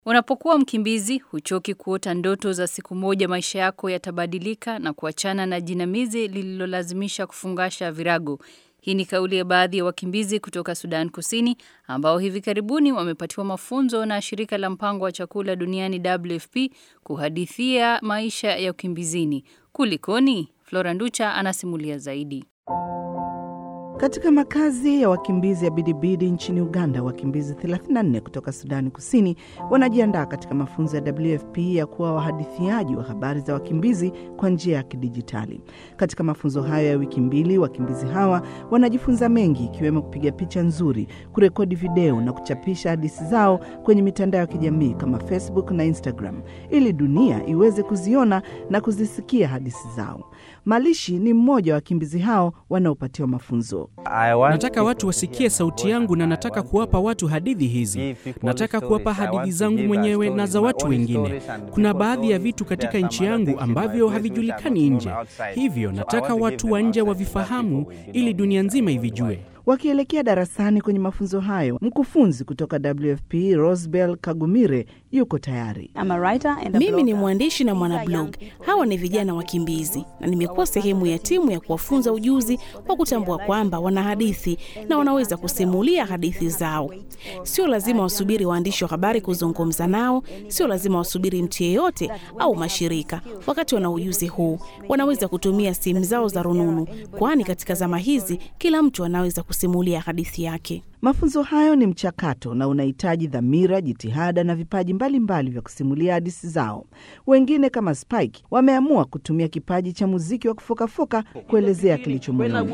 Unapokuwa mkimbizi, huchoki kuota ndoto za siku moja maisha yako yatabadilika na kuachana na jinamizi lililolazimisha kufungasha virago. Hii ni kauli ya baadhi ya wakimbizi kutoka Sudan Kusini ambao hivi karibuni wamepatiwa mafunzo na shirika la mpango wa chakula duniani WFP kuhadithia maisha ya ukimbizini. Kulikoni? Flora Nducha anasimulia zaidi. Katika makazi ya wakimbizi ya Bidibidi nchini Uganda, wakimbizi 34 kutoka Sudani Kusini wanajiandaa katika mafunzo ya WFP ya kuwa wahadithiaji wa habari za wakimbizi kwa njia ya kidijitali. Katika mafunzo hayo ya wiki mbili, wakimbizi hawa wanajifunza mengi, ikiwemo kupiga picha nzuri, kurekodi video na kuchapisha hadithi zao kwenye mitandao ya kijamii kama Facebook na Instagram ili dunia iweze kuziona na kuzisikia hadithi zao. Malishi ni mmoja wa wakimbizi hao wanaopatiwa mafunzo. Nataka watu wasikie sauti yangu na nataka kuwapa watu hadithi hizi. Nataka kuwapa hadithi zangu mwenyewe na za watu wengine. Kuna baadhi ya vitu katika nchi yangu ambavyo havijulikani nje, hivyo nataka watu wa nje wavifahamu ili dunia nzima ivijue. Wakielekea darasani kwenye mafunzo hayo, mkufunzi kutoka WFP Rosebel Kagumire yuko tayari. Mimi ni mwandishi na mwanablog. Hawa ni vijana wakimbizi, na nimekuwa sehemu ya timu ya kuwafunza ujuzi wa kutambua kwamba wana hadithi na wanaweza kusimulia hadithi zao. Sio lazima wasubiri waandishi wa habari kuzungumza nao, sio lazima wasubiri mtu yeyote au mashirika. Wakati wana ujuzi huu, wanaweza kutumia simu zao za rununu, kwani katika zama hizi kila mtu anaweza kusimulia hadithi yake. Mafunzo hayo ni mchakato na unahitaji dhamira, jitihada na vipaji mbalimbali mbali vya kusimulia hadithi zao. Wengine kama Spike wameamua kutumia kipaji cha muziki wa kufokafoka kuelezea kilicho moyoni.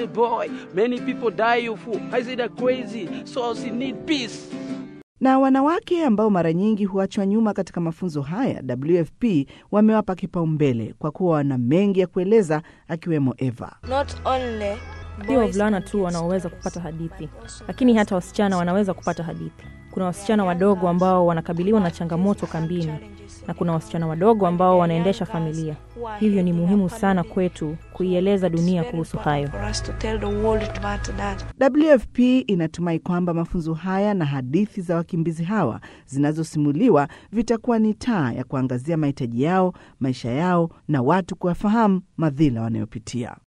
Na wanawake ambao mara nyingi huachwa nyuma katika mafunzo haya, WFP wamewapa kipaumbele kwa kuwa wana mengi ya kueleza, akiwemo Eva. Not only Sio wavulana tu wanaoweza kupata hadithi, lakini hata wasichana wanaweza kupata hadithi. Kuna wasichana wadogo ambao wanakabiliwa na changamoto kambini, na kuna wasichana wadogo ambao wanaendesha familia. Hivyo ni muhimu sana kwetu kuieleza dunia kuhusu hayo. for us to tell the world about that. WFP inatumai kwamba mafunzo haya na hadithi za wakimbizi hawa zinazosimuliwa vitakuwa ni taa ya kuangazia mahitaji yao, maisha yao na watu kuwafahamu madhila wanayopitia.